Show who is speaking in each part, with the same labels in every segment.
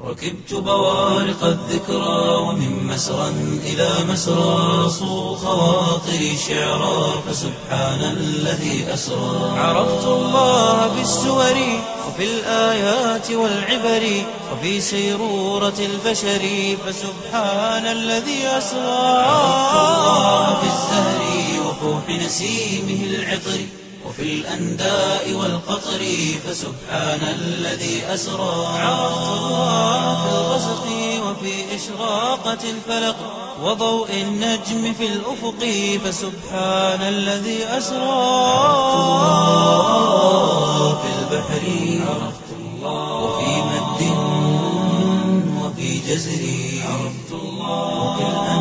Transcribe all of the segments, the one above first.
Speaker 1: ركبت بوارق الذكرى ومن مسرى إلى مسرى صو خواطري شعرا فسبحان الذي أسرى عرفت الله بالسور وفي الآيات والعبر وفي سيرورة البشر فسبحان الذي أسرى عرفت الله بالزهر وفوح نسيمه العطر وفي الأنداء والقطر فسبحان الذي أسرى عرفت الله في الغسق وفي إشراقة الفلق وضوء النجم في الأفق فسبحان الذي أسرى الله في البحر عرفت الله وفي مد وفي جزر عرفت الله وفي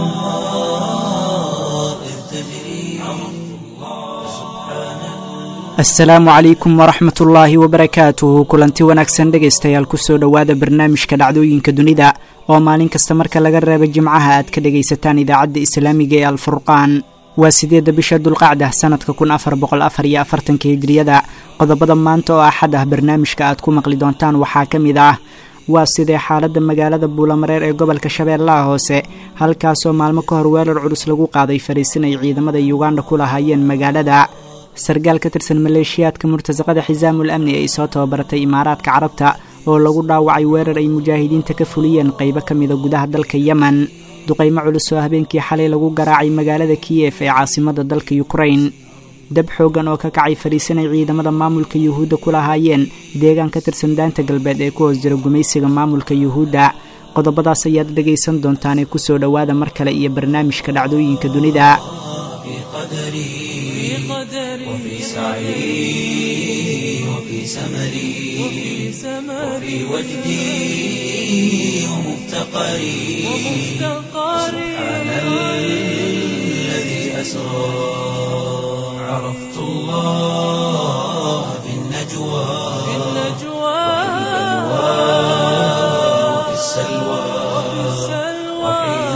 Speaker 1: الأنهار إذ تجري عرفت الله فسبحان
Speaker 2: asalaamu calaykum waraxmat ullaahi wabarakaatuhu kulanti wanaagsan dhegaystayaal kusoo dhowaada barnaamijka dhacdooyinka dunida oo maalin kasta marka laga reebo jimcaha aad ka dhegaysataan idaacadda islaamiga ee alfurqaan waa sideedda bisha dulqacda sanadka kun afar boqol afar iyo afartanka hijriyada qodobada maanta oo axad ah barnaamijka aad ku maqli doontaan waxaa ka mid ah waa sidee xaaladda magaalada buulamareer ee gobolka shabeellaha hoose halkaasoo maalmo ka hor weerar culus lagu qaaday fariisin ay ciidamada yuganda ku lahaayeen magaalada sargaal ka tirsan maleeshiyaadka murtasaqada xisaamul amni ay soo tababaratay imaaraadka carabta oo lagu dhaawacay weerar ay mujaahidiinta ka fuliyeen qaybo ka mida gudaha dalka yemen duqaymo culus oo habeenkii xalay lagu garaacay magaalada kiyef ee caasimada dalka yukrain dab xooggan oo ka kacay fariisanay ciidamada maamulka yuhuudda ku lahaayeen deegaan ka tirsan daanta galbeed ee ku hoos jira gumaysiga maamulka yuhuudda qodobadaas ayaad dhegaysan doontaanee kusoo dhowaada mar kale iyo barnaamijka dhacdooyinka dunida
Speaker 1: في قدري وفي سعي وفي سمري وفي وجدي ومفتقري سبحان الذي أسرى عرفت الله في النجوى وفي السلوى وحين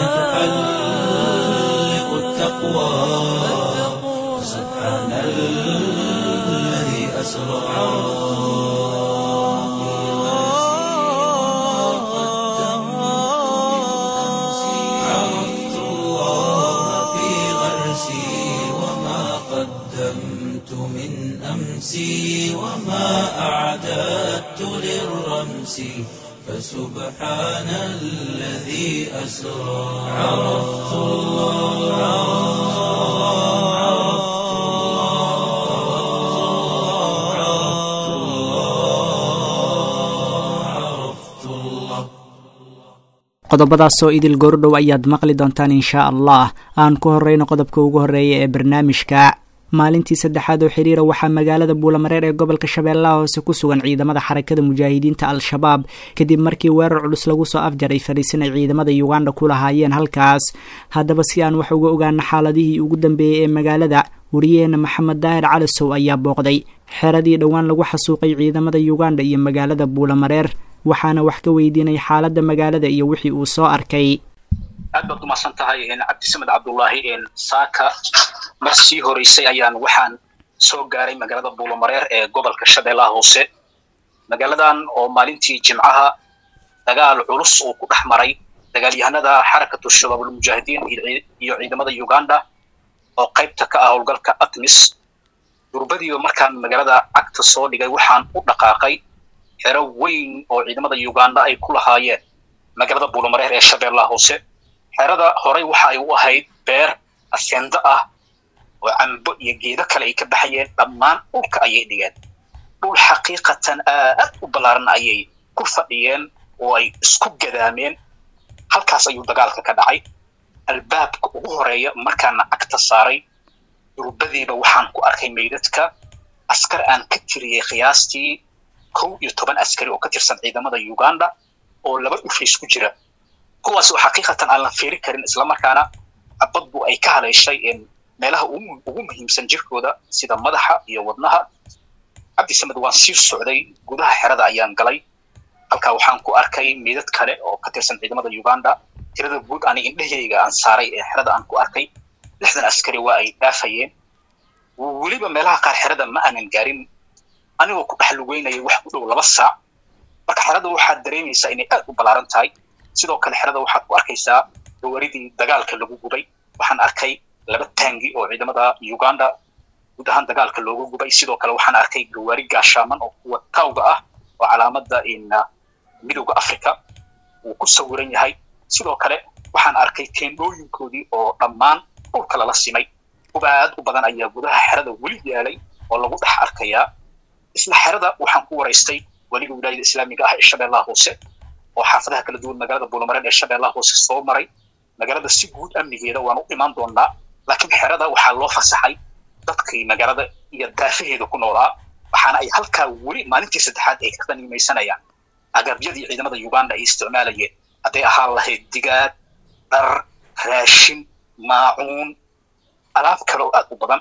Speaker 1: تحلق التقوى سبحان الذي أسرى عرفت الله في غرسي وما قدمت من أمسي وما أعددت للرمس فسبحان الذي أسرى عرفت الله عرفت الله عرفت الله عرفت الله
Speaker 2: qodobadaasoo idil goordhow ayaad maqli doontaan inshaa allah aan ku horreyno qodobka ugu horreeya ee barnaamijka maalintii saddexaad oo xiriira waxaa magaalada buulamareer ee gobolka shabeellaha hoose ku sugan ciidamada xarakada mujaahidiinta al-shabaab kadib markii weerar culus lagu soo afjaray fariisin ay ciidamada yuganda ku lahaayeen halkaas haddaba si aan wax uga ogaano xaaladihii ugu dambeeyey ee magaalada wariyaheena maxamed daahir calisow ayaa booqday xeradii dhowaan lagu xasuuqay ciidamada yuganda iyo magaalada buulamareer waxaana wax ka weydiinay xaaladda magaalada iyo wixii uu soo arkay
Speaker 3: aad baad umahadsan tahay cabdisamed cabdullaahi saaka mar sii horeysay ayaan waxaan soo gaaray magaalada buulamareer ee gobolka shabeellaha hoose magaaladan oo maalintii jimcaha dagaal culus uu ku dhex maray dagaalyahanada xarakatu shabaabulmujaahidiin iyo ciidamada uganda oo qaybta ka ah howlgalka atmis durbadiiba markaan magaalada cagta soo dhigay waxaan u dhaqaaqay xero weyn oo ciidamada uganda ay ku lahaayeen magaalada buulamareer ee shabeellaha hoose xerada horey waxa ay u ahayd beer asendo ah oo cambo iyo geedo kale ay ka baxayeen dhammaan dhulka ayay dhigeen dhul xaqiiqatan aad u ballaaran ayay ku fadhiyeen oo ay isku gadaameen halkaas ayuu dagaalka ka dhacay albaabka ugu horeeya markaana cagta saaray durbadiiba waxaan ku arkay meydadka askar aan ka tiriyey qiyaastii kow iyo toban askari oo ka tirsan ciidamada uganda oo laba dhufays ku jira kuwaas oo xaqiiqatan aan la fiiri karin islamarkaana cabadbu ay ka haleeshay meelaha ugu muhiimsan jirkooda sida madaxa iyo wadnaha cabdisamed waan sii socday gudaha xerada ayaan galay halkaa waxaan ku arkay meydad kale oo ka tirsan ciidamada uganda tirada guud ani indhahayga aan saaray ee xerada aan ku arkay lixdan askari waa ay dhaafayeen weliba meelaha qaar xerada ma aanan gaarin anigoo ku dhex lugeynaya wax u dhow laba saac marka xerada waxaad dareemaysaa inay aad u ballaaran tahay sidoo kale xerada waxaad ku arkaysaa gawaridii dagaalka lagu gubay waxaan arkay laba taangi oo ciidamada uganda guud ahaan dagaalka loogu gubay sidoo kale waxaan arkay gawaari gaashaaman oo kuwa tawga ah oo calaamada midowda africa uu ku sawiran yahay sidoo kale waxaan arkay teendhooyinkoodii oo dhammaan dhulka lala simay kuba aad u badan ayaa gudaha xerada weli yaalay oo lagu dhex arkayaa isla xerada waxaan ku waraystay weliga wilaayada islaamiga ah ee shabeellaha hoose oo xaafadaha kala duwan magaalada buulamareed ee shabeellaha hoose soo maray magaalada si guud amnigeeda waan u imaan doonaa laakiin xerada waxaa loo fasaxay dadkii magaalada iyo daafaheeda ku noolaa waxaana ay halkaa weli maalintii saddexaad ay ka qaniimaysanayaan agabyadii ciidamada uganda ay isticmaalayeen hadday ahaan lahayd digaag dhar raashin maacuun alaab kale oo aad u badan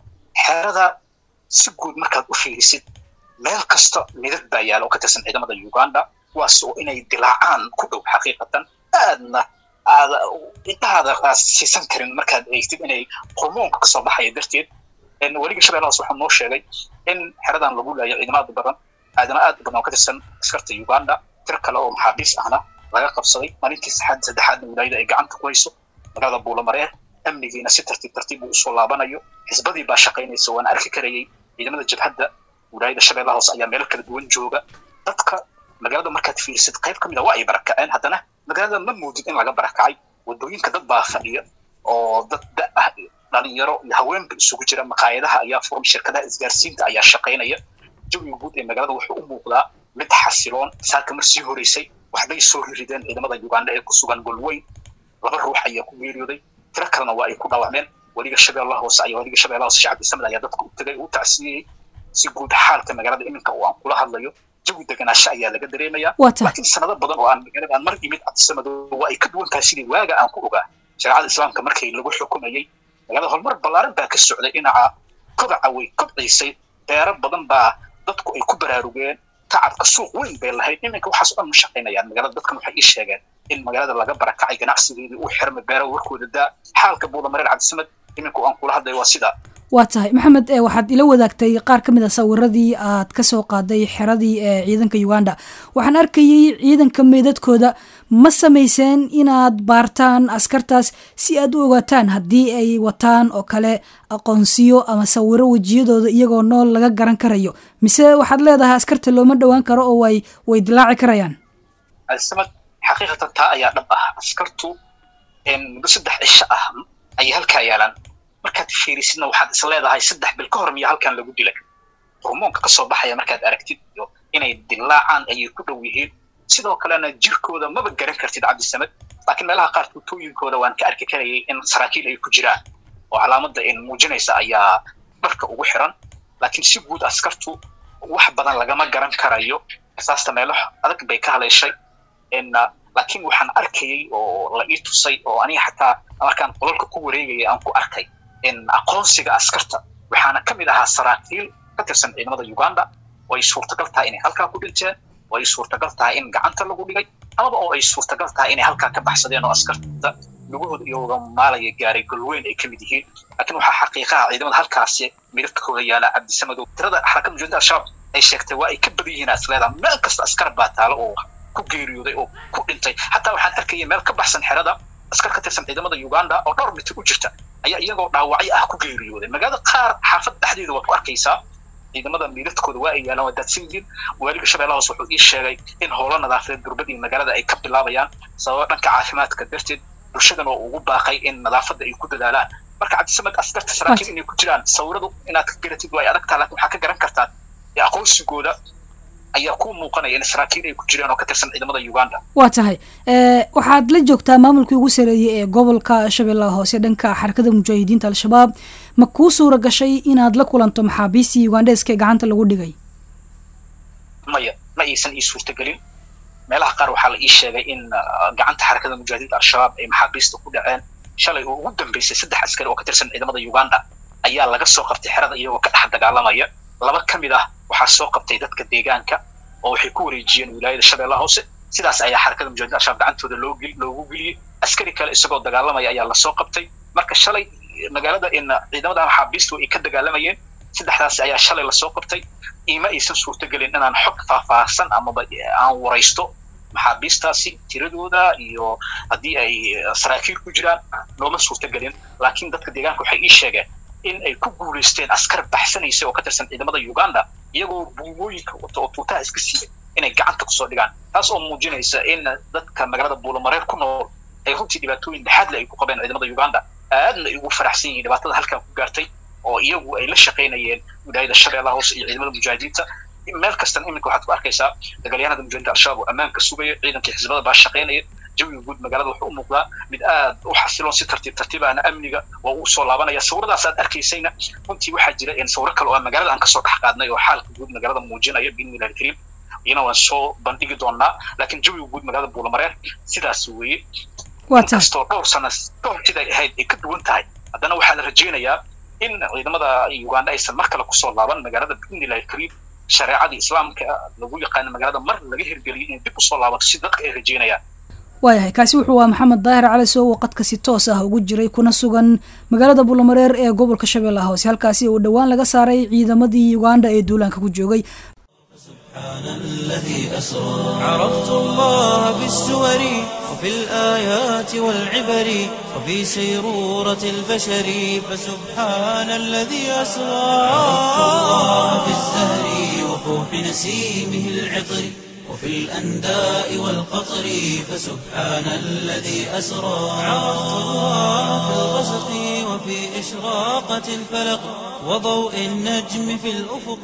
Speaker 3: xerada si guud markaad u fiirisid meel kasta midad baa yaala oo ka tirsan ciidamada uganda kuwaas oo inay dilaacaan ku dhow xaqiiqatan aadna aad intaada aad siisan karin markaad eegtid inay hormoonka kasoo baxaya darteed weliga shabeellahaas waxaa noo sheegay in xeradan lagu laayo ciidamo aad u badan aadama aad u badan oo ka tirsan askarta uganda tir kale oo maxaabiis ahna laga qabsaday maalintii saxaad saddexaadna wilaayada ay gacanta ku hayso magaalada buulamareer amnigiina si tartiib tartiib uu usoo laabanayo xisbadii baa shaqaynaysa waan arki karayay ciidamada jabhadda wilaayada shabeellaha hoose ayaa meelo kala duwan jooga dadka magaalada markaad fiirisid qayb ka mid a waa ay barakaceen haddana magaalada ma moodid in laga barakacay wadooyinka dad baa fadhiya oo dad da ah dhalinyaro iyo haweenba isugu jira maqaayadaha ayaa furan shirkadaha isgaarsiinta ayaa shaqaynaya jawiga guud ee magaalada wuxuu u muuqdaa mid xasiloon saaka mar sii horeysay waxbay soo rirideen ciidamada uganda ee ku sugan golweyn laba ruux ayaa ku geeriyooday tiro kalena waa ay ku dhaawacmeen weliga shabeellaha hoose ayaa weliga shabeellaha hoose shacab islaamid ayaa dadka u tagay u tacsiyeyey si guud xaalka magaalada iminka oo aan kula hadlayo jawi deganaasho ayaa laga dareemayaa laakiin sanado badan oo aan magaalada aan mar imid cabdisamado waa ay ka duwan tahay sidii waaga aan ku ogaa shareecada islaamka markii lagu xukumayey magaalada horumar ballaaran baa ka socday dhinaca kobaca way kobciisay beero badan baa dadku ay ku baraarugeen tacabka suuq weyn bay lahayd iminka waxaas o dhan ma shaqaynayaan magaalada dadkan waxay ii sheegeen in magaalada laga barakacay ganacsigeedii uu xirmay beero warkooda daa xaalka buulamareer cabdisamad iminka aan kula hadlay waa sidaa
Speaker 4: waa tahay maxamed waxaad ila wadaagtay qaar ka mid a sawiradii aad ka soo qaaday xeradii ee ciidanka uganda waxaan arkayay ciidanka meydadkooda ma samayseen inaad baartaan askartaas si aad u ogaataan haddii ay wataan oo kale aqoonsiyo ama sawiro wejiyadooda iyagoo nool laga garan karayo mise waxaad leedahay askarta looma dhowaan karo oo way way dilaaci karayaan
Speaker 3: samad xaqiiqatan taa ayaa dhab ah askartu muddo saddex cisho ah ayay halkaa yaalaan markaad fiirisidna waxaad is leedahay saddex bil ka hor miya halkan lagu dilay hormoonka kasoo baxaya markaad aragtid iyo inay dilaacaan ayay ku dhow yihiin sidoo kalena jirkooda maba garan kartid cabdisamed laakiin meelaha qaar tuutooyinkooda waan ka arki karayay in saraakiil ay ku jiraan oo calaamada muujinaysa ayaa dharka ugu xiran laakiin si guud askartu wax badan lagama garan karayo asaasta meelo adag bay ka haleeshay laakiin waxaan arkayay oo la ii tusay oo aniga xataa markaan qolalka ku wareegaya aan ku arkay aqoonsiga askarta waxaana ka mid ahaa saraakiil ka tirsan ciidamada uganda oo ay suurtagal tahay inay halkaa ku dhinteen oo ay suurtagal tahay in gacanta lagu dhigay amaba oo ay suurtagal tahay inay halkaa ka baxsadeen oo askarta lugahooda iyagooga maalaya gaaray golweyn ay ka mid yihiin laakiin waxaa xaqiiqaha ciidamada halkaasi midabkooda yaala cabdisamadow tirada xarakada mujaahidinta al-shabaab ay sheegtay waa ay ka badan yihiin asleedaa meel kasta askar baa taalo oo ku geeriyooday oo ku dhintay xataa waxaan arkayay meel ka baxsan xerada askar ka tirsan ciidamada uganda oo dhowr mitir u jirta ayaa iyagoo dhaawacyo ah ku geeriyooday magaalada qaar xaafad dhexdeeda waad ku arkaysaa ciidamada miiladkooda waa ay yaalaan waa daadsan yihiin waaliga shabeellaha hoose wuxuu ii sheegay in howlo nadaafadeed durbadii magaalada ay ka bilaabayaan sababa dhanka caafimaadka darteed bulshadan oo ugu baaqay in nadaafadda ay ku dadaalaan marka cabdisamad askarta saraakiil inay ku jiraan sawiradu inaad ka garatid waa ay adagtaa laakiin waxaa ka garan kartaa aqoonsigooda ayaa ku muuqanaya in saraakiil ay ku jiraan oo ka tirsan ciidamada uganda
Speaker 4: waa tahay waxaad la joogtaa maamulkii ugu sareeyey ee gobolka shabeellaha hoose dhanka xarakada mujaahidiinta al-shabaab ma kuu suura gashay inaad la kulanto maxaabiistii ugandeska ee gacanta lagu dhigay
Speaker 3: maya ma aysan ii suurtagelin meelaha qaar waxaa la ii sheegay in gacanta xarakada mujaahidiinta al-shabaab ay maxaabiista ku dhaceen shalay oo ugu dambeysay saddex askari oo ka tirsan ciidamada uganda ayaa laga soo qabtay xerada iyagoo ka dhex dagaalamaya laba ka mid ah waxaa soo qabtay dadka deegaanka oo waxay ku wareejiyeen wilaayada shabeellaha hoose sidaas ayaa xarakada mujahidin al-shabaab gacantooda loo loogu geliyey askari kale isagoo dagaalamaya ayaa lasoo qabtay marka shalay magaalada in ciidamada maxaabiistu ay ka dagaalamayeen saddexdaasi ayaa shalay lasoo qabtay ima aysan suurtogelin inaan xog faahfaahsan amaba aan waraysto maxaabiistaasi tiradooda iyo haddii ay saraakiil ku jiraan nooma suurtogelin laakiin dadka deegaanka waxay ii sheegeen in ay ku guulaysteen askar baxsanaysa oo ka tirsan ciidamada uganda iyagoo buumooyinka wata oo tuutaha iska siiyay inay gacanta kusoo dhigaan taas oo muujinaysa in dadka magaalada buulamareer ku nool ay runtii dhibaatooyin dhexaadle ay ku qabeen ciidamada uganda aadna ay ugu faraxsan yihiin dhibaatada halkan ku gaartay oo iyagu ay la shaqaynayeen wilaayada shabeellaha hoose iyo ciidamada mujaahidiinta meel kastan iminka waxaad ku arkaysaa dagaalyahanada mujaahidiinta al-shabaab oo ammaanka sugaya ciidankii xisbada baa shaqaynaya jawiga guud magaalada wuxuu u muuqdaa mid aad u xasiloon si tartiib tartiibaana amniga waa uu soo laabanaya sawiradaas aad arkaysayna runtii waxaa jira sawiro kale oo magaalada aan kasoo dhex qaadnay oo xaalka guud magaalada muujinaya biidnillahi alkariim iyana waan soo bandhigi doonaa laakiin jawiga guud magaalada buulamareer sidaas weeye inkastoo dhowr sana dhowr siday ahayd ay ka duwan tahay haddana waxaa la rajaynayaa in ciidamada uganda aysan mar kale kusoo laaban magaalada biidnillahi alkariim shareecadii islaamka lagu yaqaano magaalada mar laga hirgeliyay inay dib usoo laabato si dadka ay rajaynayaan
Speaker 4: waayahay kaasi wuxuu waa maxamed daahir cali soo waqadka si toos ah ugu jiray kuna sugan magaalada buulamareer ee gobolka shabeellaha hoose halkaasi uu dhowaan laga saaray ciidamadii uganda ee duulaanka ku joogay
Speaker 1: سبحان الذي أسرى عرفت الله بالسور وفي الآيات والعبر وفي سيرورة البشر فسبحان الذي أسرى عرفت الله بالزهر وفوح نسيمه العطر وفي الأنداء والقطر فسبحان الذي أسرى عرفت الله في الغسق وفي إشراقة الفلق وضوء النجم في الأفق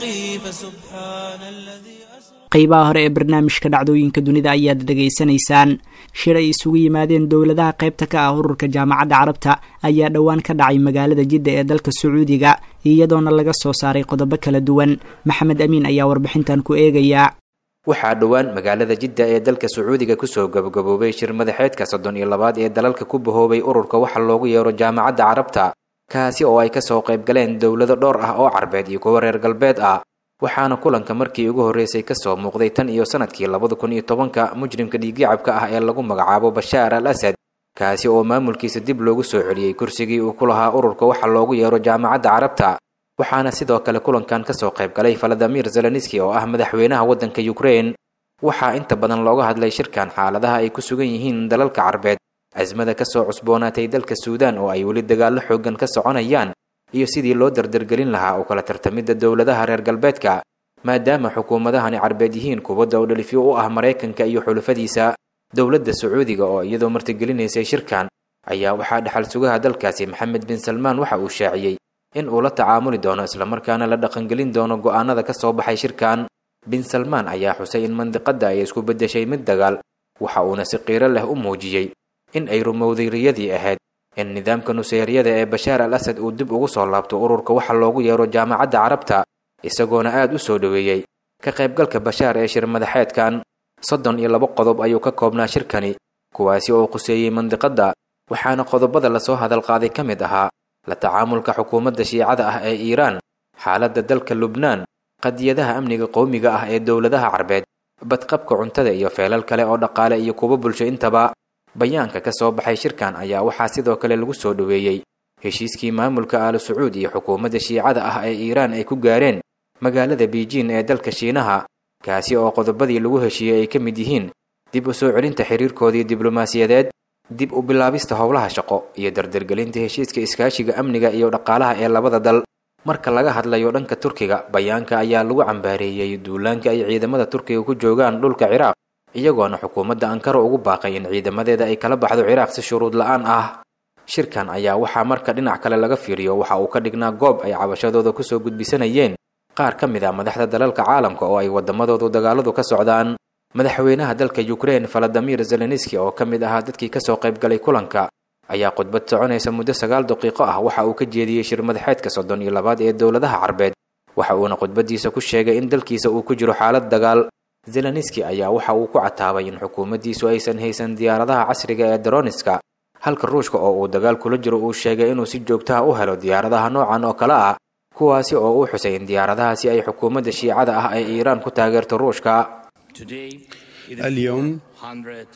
Speaker 1: فسبحان الذي
Speaker 2: qaybaha hore ee barnaamijka dhacdooyinka dunida ayaad dhegaysanaysaan shir ay isugu yimaadeen dowladaha qaybta ka ah ururka jaamacadda carabta ayaa dhowaan ka dhacay magaalada jidda ee dalka sacuudiga iyadoona laga soo saaray qodobo kala duwan maxamed amiin ayaa warbixintan ku eegayaa
Speaker 5: waxaa dhowaan magaalada jidda ee dalka sacuudiga kusoo gabagaboobay shir madaxeedka soddon iyo labaad ee dalalka ku bahoobay ururka waxa loogu yeero jaamacadda carabta kaasi oo ay kasoo qayb galeen dowlado dhowr ah oo carbeed iyo kuwa reer galbeed ah waxaana kulanka markii ugu horreysay kasoo muuqday tan iyo sanadkii labada kun iyo tobanka mujrimka dhiiggacabka ah ee lagu magacaabo bashaar al asad kaasi oo maamulkiisa dib loogu soo celiyey kursigii uu ku lahaa ururka waxa loogu yeero jaamacadda carabta waxaana sidoo kale kulankan kasoo qayb galay valadimir zelenski oo ah madaxweynaha waddanka ukrain waxaa inta badan looga hadlay shirkan xaaladaha ay ku sugan yihiin dalalka carbeed casmada kasoo cusboonaatay dalka suudaan oo ay weli dagaallo xooggan ka soconayaan iyo sidii loo dardargelin lahaa u kala tartamidda dowladaha reer galbeedka maadaama xukuumadahani carbeed yihiin kuwa dowdhalifyo u ah maraykanka iyo xulufadiisa dowladda sacuudiga oo iyadoo martigelinaysay shirkan ayaa waxaa dhexal sugaha dalkaasi maxamed bin salmaan waxa uu shaaciyey in uu la tacaamuli doono islamarkaana la dhaqangelin doono go'aanada ka soo baxay shirkan bin salmaan ayaa xusay in mandiqadda ay isku beddeshay mid dagaal waxa uuna si qiiro leh u muujiyey in ay rumowday riyadii ahayd in nidaamka nuseyriyada ee bashaar al asad uu dib ugu soo laabto ururka waxa loogu yeero jaamacadda carabta isagoona aad u soo dhoweeyey ka qaybgalka bashaar ee shir madaxeedkan soddon iyo laba qodob ayuu ka koobnaa shirkani kuwaasi oo quseeyey mandiqadda waxaana qodobada lasoo hadal qaaday ka mid ahaa la tacaamulka xukuumadda shiicada ah ee iiraan xaaladda dalka lubnaan qadiyadaha amniga qowmiga ah ee dowladaha carbeed badqabka cuntada iyo feelal kale oo dhaqaale iyo kuwa bulsho intaba bayaanka ka soo baxay shirkan ayaa waxaa sidoo kale lagu soo dhoweeyey heshiiskii maamulka aalu sacuud iyo xukuumadda shiicada ah ee iiraan ay ku gaareen magaalada biijin ee dalka shiinaha kaasi oo qodobadii lagu heshiiyey ay ka mid yihiin dib u soo celinta xiriirkoodii diblomaasiyadeed dib u bilaabista howlaha shaqo iyo dardargelinta heshiiska iskaashiga amniga iyo dhaqaalaha ee labada dal marka laga hadlayo dhanka turkiga bayaanka ayaa lagu cambaareeyey duulaanka ay ciidamada turkiga ku joogaan dhulka ciraaq iyagoona xukuumadda ankara ugu baaqay in ciidamadeeda ay kala baxdo ciraaq si shuruud la-aan ah shirkan ayaa waxaa marka dhinac kale laga fiiriyo waxa uu ka dhignaa goob ay cabashadooda kusoo gudbisanayeen qaar ka mid ah madaxda dalalka caalamka oo ay waddamadoodu dagaaladu ka socdaan madaxweynaha dalka ukrein valadimir zelenski oo ka mid ahaa dadkii kasoo qayb galay kulanka ayaa khudbad soconaysa muddo sagaal daqiiqo ah waxa uu ka jeediyey shir madaxeedka soddon iyo labaad ee dowladaha carbeed waxa uuna khudbadiisa ku sheegay in dalkiisa uu ku jiro xaalad dagaal zelenski ayaa waxa uu ku cataabay in xukuumaddiisu aysan haysan diyaaradaha casriga ee daroniska halka ruushka oo uu dagaal kula jiro uu sheegay inuu si joogtaha u helo diyaaradaha noocan oo kale ah kuwaasi oo uu xusay in diyaaradahaasi ay xukuumadda shiicada ah ee iiraan ku taageerto ruushka
Speaker 6: اليوم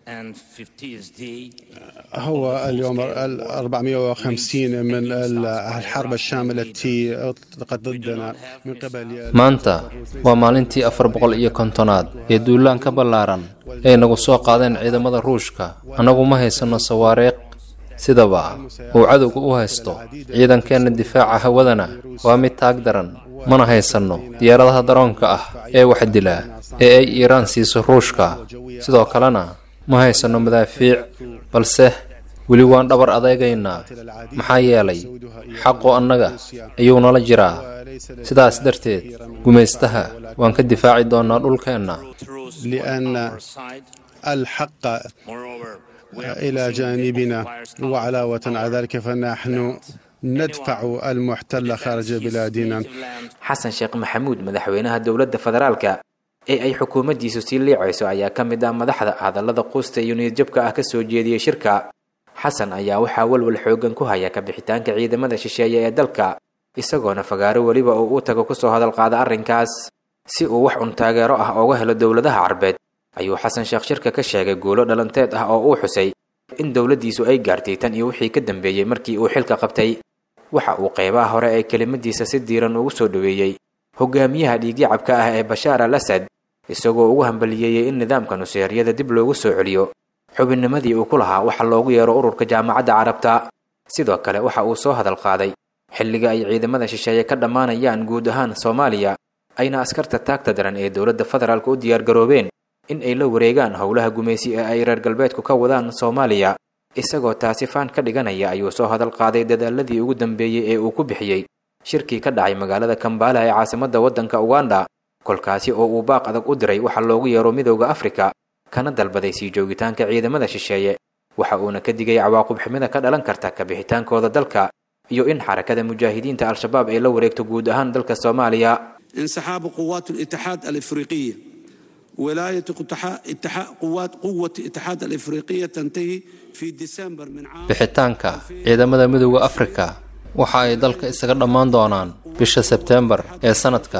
Speaker 6: هو اليوم ال 450 من ال- الحرب الشاملة التي أطلقت ضدنا من قبل
Speaker 7: maanta waa maalintii afar boqol iyo kontonaad ee duulaan ka ballaaran ay nagu soo qaadeen ciidamada ruushka annagu ma haysanno sawaariikh sidaba uu cadowga u haysto ciidankeenna difaaca hawadana waa mid taag daran mana haysanno diyaaradaha daroonka ah ee wax dilaa ee ay iiraan siiso ruushka sidoo kalena ma haysanno madaafiic balse weli waan dhabar adeegaynaa maxaa yeelay xaqu annaga ayuu nala jiraa sidaas darteed gumaystaha waan ka difaaci doonnaa dhulkeenna
Speaker 6: لأن الحق إلى جانبنا وعلاوة على ذلك فنحن ندفع المحتل خارج بلادنا
Speaker 5: xasan sheekh maxamuud madaxweynaha dowladda federaalka ee ay xukuumaddiisu sii liicayso ayaa ka mid ah madaxda hadallada quusta iyo niyadjabka ah ka soo jeediyey shirka xasan ayaa waxaa walwal xooggan ku haya ka bixitaanka ciidamada shisheeye ee dalka isagoona fagaaro weliba uu u tago kusoo hadal qaada arrinkaas si uu wax un taageero ah ooga helo dowladaha carbeed ayuu xasan sheekh shirka ka sheegay guulo dhalanteed ah oo uu xusay in dowladdiisu ay gaartay tan iyo wixii ka dambeeyey markii uu xilka qabtay waxa uu qeybaha hore ee kelimadiisa si diiran ugu soo dhoweeyey hogaamiyaha dhiigyacabka ah ee bashaar al asad isagoo ugu hambaliyeeyey in nidaamka nuseeryada dib loogu soo celiyo xubinnimadii uu ku lahaa waxa loogu yeero ururka jaamacadda carabta sidoo kale waxa uu soo hadal qaaday xilliga ay ciidamada shisheeye ka dhammaanayaan guud ahaan soomaaliya ayna askarta taagta daran ee dowladda federaalka u diyaargaroobeen in ay la wareegaan howlaha gumaysi ee ay reer galbeedku ka wadaan soomaaliya isagoo taasi faan ka dhiganaya ayuu soo hadal qaaday dadaaladii ugu dambeeyey ee uu ku bixiyey shirkii ka dhacay magaalada kambala ee caasimadda waddanka uganda kolkaasi oo uu baaq adag u diray waxa loogu yeero midowda afrika kana dalbaday sii joogitaanka ciidamada shisheeye waxa uuna ka digay cawaaqib xumida ka dhalan karta ka bixitaankooda dalka iyo in xarakada mujaahidiinta al-shabaab ay la wareegto guud ahaan dalka soomaaliya
Speaker 8: انسحاب قوات الاتحاد الافريقيه ولايه اتحاد اتحاد- قوات قوه الاتحاد الافريقيه تنتهي في ديسمبر من عام
Speaker 7: bixitaanka ciidamada midowda afrika waxa ay dalka isaga dhammaan doonaan bisha sebteembar ee sanadka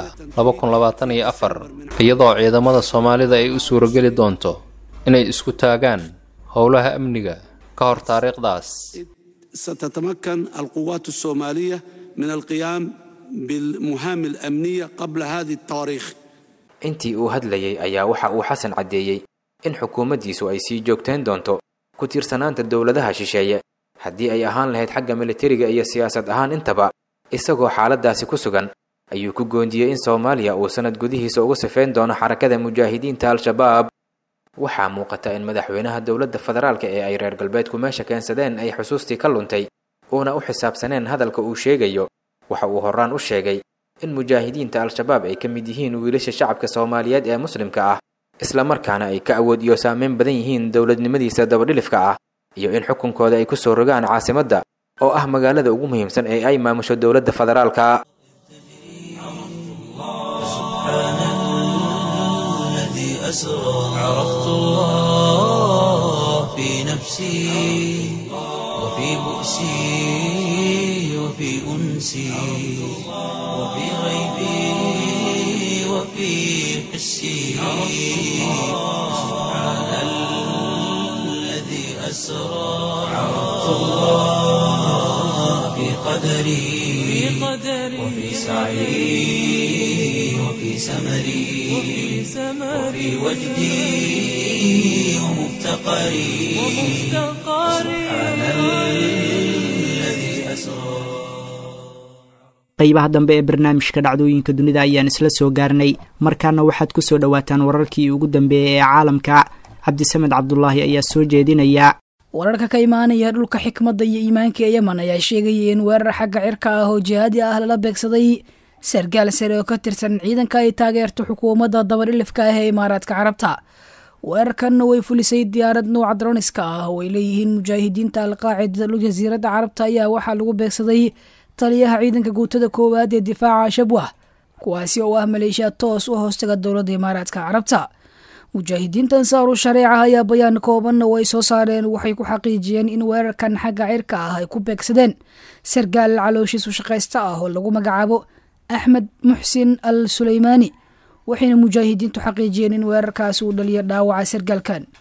Speaker 7: iyadoo ciidamada soomaalida ay u suurogeli doonto inay isku taagaan howlaha amniga ka hor taariikhdaas
Speaker 8: ستتمكن القوات الصوماليه من القيام بالمهام الامنيه قبل هذه التواريخ
Speaker 5: intii uu hadlayey ayaa waxa uu xasan caddeeyey in xukuumaddiisu ay sii joogtayn doonto ku tiirsanaanta dowladaha shisheeye haddii ay ahaan lahayd xagga militariga iyo siyaasad ahaan intaba isagoo xaaladdaasi ku sugan ayuu ku goondiyey in soomaaliya uu sanad gudihiisa ugu sifeyn doono xarakada mujaahidiinta al-shabaab waxaa muuqata in madaxweynaha dowladda federaalka ee ay reer galbeedku meesha keensadeen ay xusuustii ka luntay uuna u xisaabsaneen hadalka uu sheegayo waxa uu horaan u sheegay in mujaahidiinta al-shabaab ay ka mid yihiin wiilasha shacabka soomaaliyeed ee muslimka ah islamarkaana ay ka awood iyo saameyn badan yihiin dowladnimadiisa dabadhilifka ah iyo in xukunkooda ay ku soo rogaan caasimadda oo ah magaalada ugu muhiimsan ee ay maamusho dowladda federaalka
Speaker 1: الذي أسرى عرفت الله في نفسي وفي بؤسي وفي أنسي وفي غيبي وفي حسي سبحان الذي أسرى عرفت الله في قدري وفي سعي وفي سمري وفي وجدي ومفتقري سبحان الذي أسرى
Speaker 2: qaybaha dambe ee barnaamijka dhacdooyinka dunida ayaan isla soo gaarnay markaana waxaad ku soo dhowaataan wararkii ugu dambeeyey ee caalamka cabdisamed cabdulaahi ayaa soo jeedinaya
Speaker 4: wararka ka imaanaya dhulka xikmadda iyo iimaanka ee yeman ayaa sheegaya in weerar xagga cirka ah oo jihaadi ah lala beegsaday sargaal sare oo ka tirsan ciidanka ay taageerto xukuumadda dabadhilifka ah ee imaaraadka carabta weerarkanna way fulisay diyaarad nuuca droniska ah oo ay leeyihiin mujaahidiinta alqaacida dhul jasiiradda carabta ayaa waxaa lagu beegsaday taliyaha ciidanka guutada koowaad ee difaaca shabwah kuwaasi oo ah maleeshiya toos u hoostaga dowladda imaaraadka carabta mujaahidiinta ansaaru shareeca ayaa bayaan koobanna oo ay soo saareen waxay ku xaqiijiyeen in weerarkan xagga cirka ah ay ku beegsadeen sargaal calooshiisu shaqaysta ah oo lagu magacaabo axmed muxsin al suleymaani waxayna mujaahidiintu xaqiijiyeen in weerarkaasi uu dhaliyo dhaawaca sargaalkan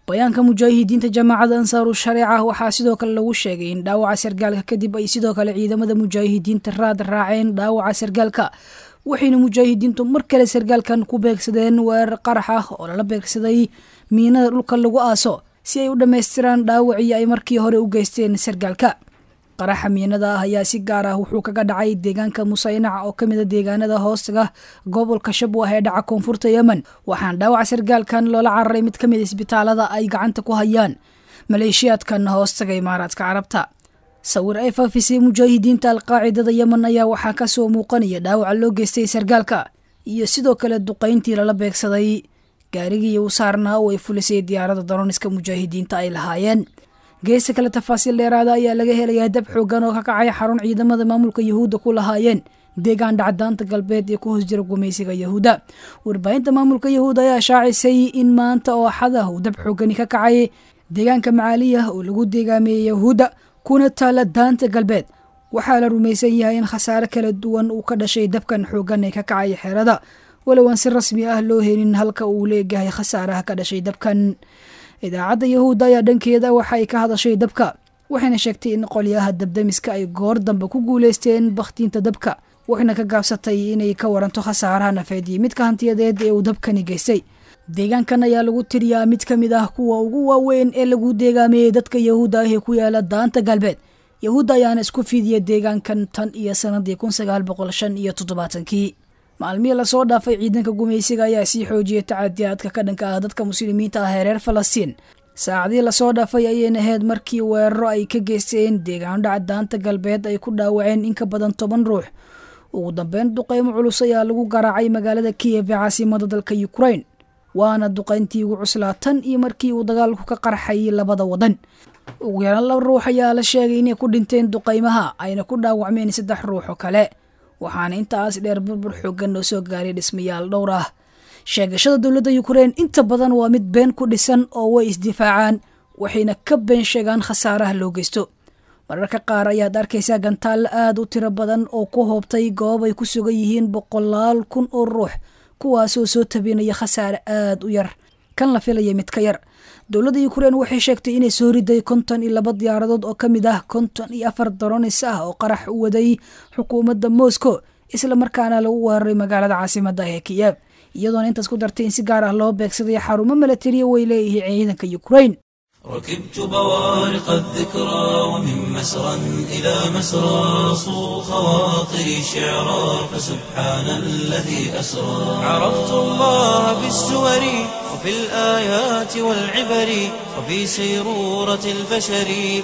Speaker 4: bayaanka mujaahidiinta jamaacada ansaaru shareeca waxaa sidoo kale lagu sheegay in dhaawaca sargaalka kadib ay sidoo kale ciidamada mujaahidiinta raad raaceen dhaawaca sargaalka waxayna mujaahidiintu mar kale sargaalkan ku beegsadeen weerar qarax ah oo lala beegsaday miinada dhulka lagu aaso si ay u dhammaystiraan dhaawacii ay markii hore u geysteen sargaalka qaraxa miinada ah ayaa si gaar ah wuxuu kaga dhacay deegaanka musaynac oo ka mid a deegaanada hoostaga gobolka shabwah ee dhaca koonfurta yemen waxaana dhaawaca sargaalkan loola cararay mid ka mid isbitaalada ay gacanta ku hayaan maleeshiyaadkan hoostaga imaaraadka carabta sawir ay faafisay mujaahidiinta alqaacidada yemen ayaa waxaa kasoo muuqanaya dhaawaca loo geystay sargaalka iyo sidoo kale duqayntii lala beegsaday gaarigii u saarnaa oo ay fulisay diyaarada daroniska mujaahidiinta ay lahaayeen geesta kale tafaasiil dheeraada ayaa laga helayaa dab xoogan oo ka kacay xarun ciidamada maamulka yahuudda ku lahaayeen deegaan dhacdaanta galbeed ee ku hoos jira gumaysiga yahuudda warbaahinta maamulka yahuudda ayaa shaacisay in maanta oo axada uu dab xoogani ka kacay deegaanka macaaliyah oo lagu deegaameeyey yahuudda kuna taala daanta galbeed waxaa la rumaysan yahay in khasaare kala duwan uu ka dhashay dabkan xoogan ee ka kacay xeerada walow aan si rasmi ah loo helin halka uu leegahay khasaaraha ka dhashay dabkan idaacadda yahuudda ayaa dhankeeda waxa ay ka hadashay dabka waxayna sheegtay in qolyaha dabdamiska ay goor dambe ku guuleysteen bakhtiinta dabka waxayna ka gaabsatay inay ka waranto khasaaraha nafeed iyo midka hantiyadeed ee uu dabkani geystay deegaankan ayaa lagu tiriyaa mid ka mid ah kuwa ugu waaweyn ee lagu deegaameeyey dadka yahuudda ah ee ku yaala daanta galbeed yahuudda ayaana isku fidiya deegaankan tan iyo sanadii kun sagaal boqol shan iyo toddobaatankii maalmihii lasoo dhaafay ciidanka gumaysiga ayaa sii xoojiyay tacadiyaadka ka dhanka ah dadka muslimiinta ah ee reer falastiin saacadii lasoo dhaafay ayayna ahayd markii weeraro ay ka geysteen deegaano dhaca daanta galbeed ay ku dhaawaceen in ka badan toban ruux ugu dambeyn duqeymo culus ayaa lagu garaacay magaalada kiyef ee caasimada dalka ukrain waana duqayntii ugu cuslaa tan iyo markii uu dagaalku ka qarxayay labada wadan ugu yaraan laba ruux ayaa la sheegay inay ku dhinteen duqaymaha ayna ku dhaawacmeen saddex ruux oo kale waxaana intaas dheer burbur xoogan oo soo gaaray dhismayaal dhowr ah sheegashada dowladda ukrein inta badan waa mid been ku dhisan oo way isdifaacaan waxayna ka been sheegaan khasaaraha loo geysto mararka qaar ayaad arkaysaa gantaallo aada u tiro badan oo ku hoobtay goob ay ku sugan yihiin boqolaal kun oo ruux kuwaasoo soo tabinaya khasaare aada u yar kan la filaya mid ka yar dowladda ukrein waxay sheegtay inay soo riday konton iyo laba diyaaradood oo ka mid ah konton iyo afar daronis ah oo qarax u waday xukuumadda moscow isla markaana lagu weeraray magaalada caasimada ee kiyev iyadoona intaas ku dartay in si gaar ah loo beegsaday xarumo milatariya way leeyihiin ciidanka ukrein
Speaker 1: ركبت بوارق الذكرى ومن مسرى إلى مسرى صو خواطري شعرا فسبحان الذي أسرى عرفت الله بالسور وفي الآيات والعبر وفي سيرورة البشر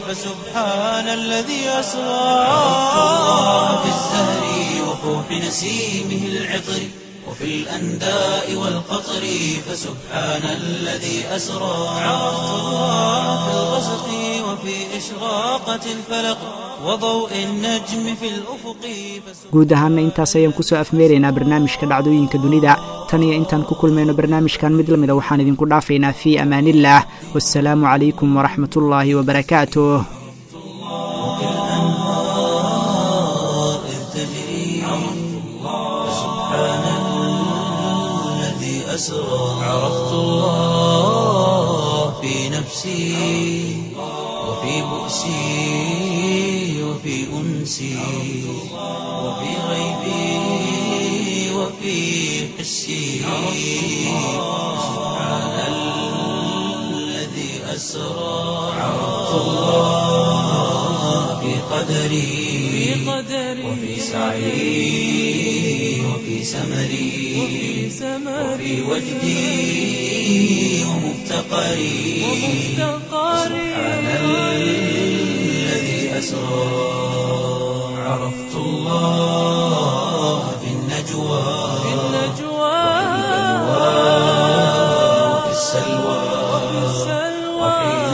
Speaker 1: فسبحان الذي أسرى عرفت الله بالزهر وفوح نسيمه العطر وفي الأنداء والقطر فسبحان الذي أسرى عرفت الله في الغسق وفي إشراقة الفلق وضوء النجم في الأفق
Speaker 2: guud ahaana intaas ayaan kusoo afmeeraynaa barnaamijka dhacdooyinka dunida tan iyo intaan ku kulmayno barnaamijkan mid la mida waxaan idinku dhaafaynaa fii amaanillaah wasalaamu calaykum waraxmatullaahi wabarakaatuh
Speaker 1: الأنهار إذ تجري فسبحان الذي أسرى عرفت الله في نفسي وفي بؤسي وفي أنسي وفي غيبي وفي حسي سبحان الذي أسرى عرفت الله في قدري وفي سعي وفي سمري وفي وجدي ومفتقري سبحان الذي أسرى عرفت الله في النجوى وفي السلوى وحين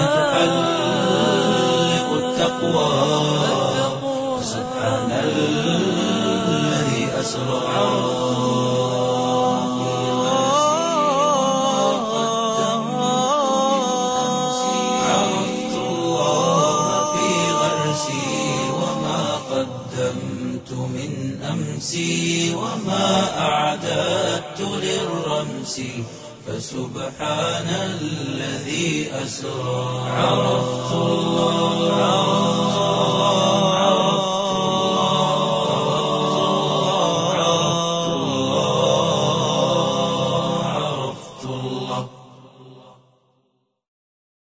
Speaker 1: تحلق التقوى سبحان الذي أسرى عرفت الله في غرسي وما قدمت من أمسي وما أعددت للرمس فسبحان الذي أسرى عرفت الله